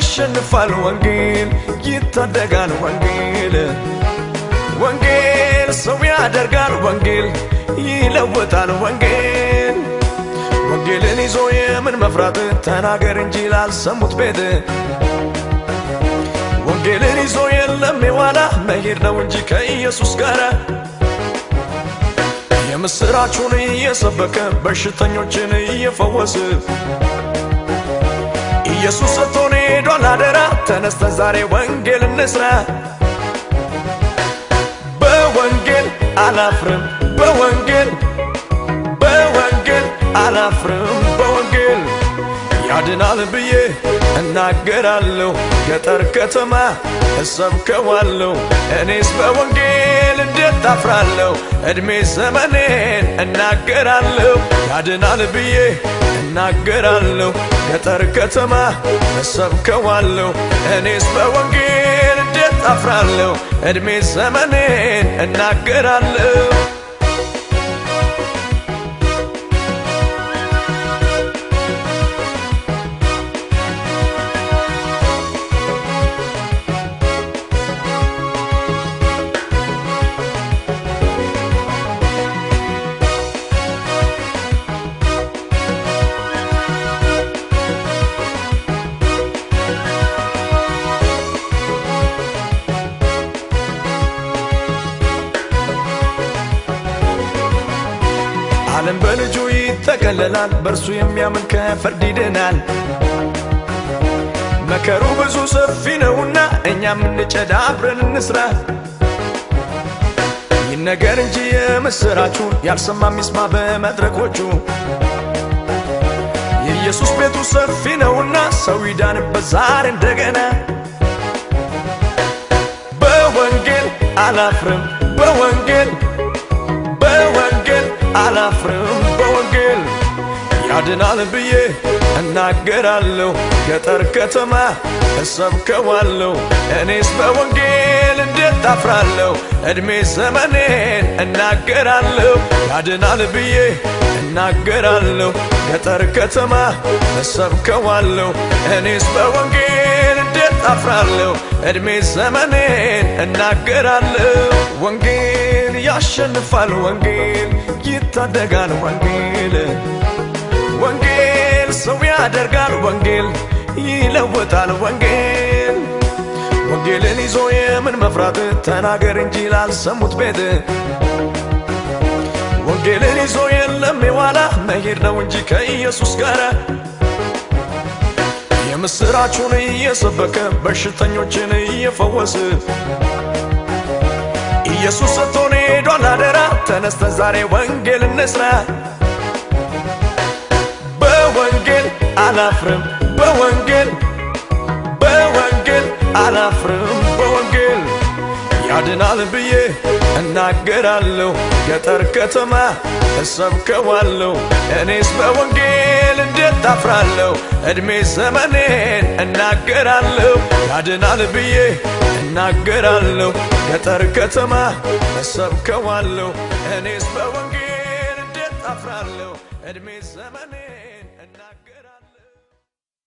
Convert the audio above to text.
ያሸንፋል ወንጌል ይታደጋል ወንጌል ወንጌል ሰው ያደርጋል ወንጌል ይለውጣል ወንጌል ወንጌልን ይዞ የምን መፍራት ተናገር እንጂ ላልሰሙት ቤት ወንጌልን ይዞ የለም የዋላ መሄድ ነው እንጂ ከኢየሱስ ጋር የምስራቹን እየሰበከ በሽተኞችን እየፈወስ ኢየሱስ ሰጥቶን ሄዷል አደራ ተነስተን ዛሬ ወንጌል እንስራ በወንጌል አላፍርም በወንጌል በወንጌል አላፍርም በወንጌል ያድናል ብዬ እናገራለሁ ገጠር ከተማ እሰብከዋለሁ እኔስ በወንጌል እንዴት አፍራለሁ ዕድሜ ዘመኔን እናገራለሁ ያድናል ብዬ እናገራለሁ ገጠር ከተማ እሰብከዋለሁ እኔስ በወንጌል እንዴት አፍራለሁ ዕድሜ ዘመኔን እናገራለሁ ዓለም በልጁ ይጠቀለላል፣ በእርሱ የሚያምን ከፍርድ ይድናል። መከሩ ብዙ ሰፊ ነውና እኛም እንጨድ አብረን እንስራ። ይነገር እንጂ የምስራቹ ያልሰማ ሚስማ በመድረኮቹ የኢየሱስ ቤቱ ሰፊ ነውና ሰው ይዳንበት ዛሬ እንደገና። በወንጌል አላፍርም በወንጌል በወንጌል አላፍርም በወንጌል ያድናል ብዬ እናገራለሁ ገጠር ከተማ እሰብከዋለሁ እኔስ በወንጌል እንዴት አፍራለሁ ዕድሜ ዘመኔን እናገራለሁ ያድናል ብዬ እናገራለሁ ገጠር ከተማ እሰብከዋለሁ እኔስ በወንጌል እንዴት አፍራለሁ ዕድሜ ዘመኔን እናገራለሁ ወንጌል ያሸንፋል ወንጌል ይታደጋል ወንጌል ወንጌል ሰው ያደርጋል ወንጌል ይለውጣል ወንጌል ወንጌልን ይዞ የምን መፍራት ተናገር እንጂ ላልሰሙት ቤት ወንጌልን ይዞ የለም የዋላ መሄድ ነው እንጂ ከኢየሱስ ጋር የምስራቹን እየሰበከ በሽተኞችን እየፈወስ ኢየሱስ ሰጥቶን ሄዷል አደራ ተነስተን ዛሬ ወንጌል እንስራ በወንጌል አላፍርም በወንጌል በወንጌል አላፍርም በወንጌል ያድናል ብዬ እናገራለሁ ገጠር ከተማ እሰብከዋለሁ እኔስ በወንጌል እንዴት አፍራለሁ ዕድሜ ዘመኔን እናገራለሁ ያድናል ብዬ እናገራለሁ ገጠር ከተማ እሰብከዋለሁ እኔስ በወንጌል እንዴት አፍራለሁ ዕድሜ ዘመኔን